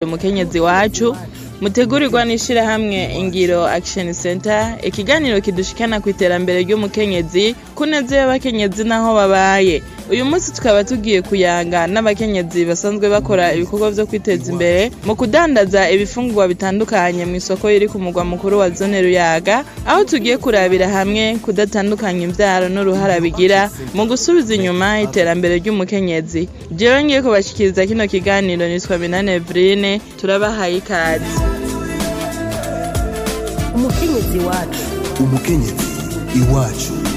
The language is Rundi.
umukenyezi wacu mutegurirwa n'ishirahamwe ingiro action center ikiganiro kidushikana ku iterambere ry'umukenyezi ku neza y'abakenyezi n'aho babaye uyu munsi tukaba tugiye kuyanga n'abakenyezi basanzwe bakora ibikorwa vyo kwiteza imbere mu kudandaza ibifungurwa bitandukanye mu isoko iri ku mugwa mukuru wa zone ruyaga aho tugiye kurabira hamwe kudatandukanya imvyaro n'uruhara bigira mu gusubiza inyuma iterambere ry'umukenyezi jewe ngiye kubashikiriza kino kiganiro nitwa minane evrine turabahaye ikaze umukenyezi wacu umukenyezi iwacu